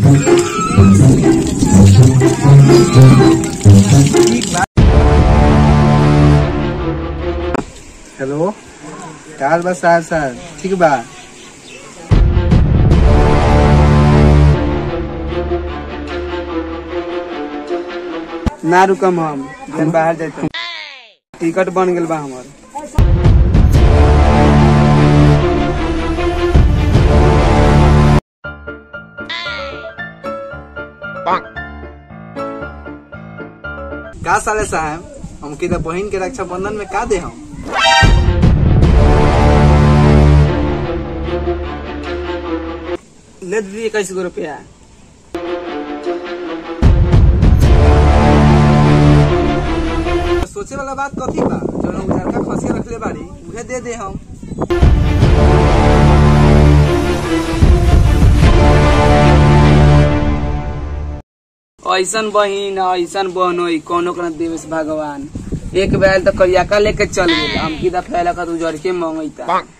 hello काल बा साहब साहब ठीक बा ना रुकम हम जन बाहर जाते टिकट बन गेल बा हमर का साले साहब हमके तो बहन के रक्षा बंधन में का दे हम ले दीदी इक्कीस गो रुपया सोचे वाला बात कथी बा जो उधार का खसिया रखले बाड़ी उहे दे दे हम ऐसन बहिन ऐसन बहन होई कोनो के न देवे से भगवान एक बैल तो करियाका लेके चल गेल हम की दफा लगा तू जड़ के मंगैता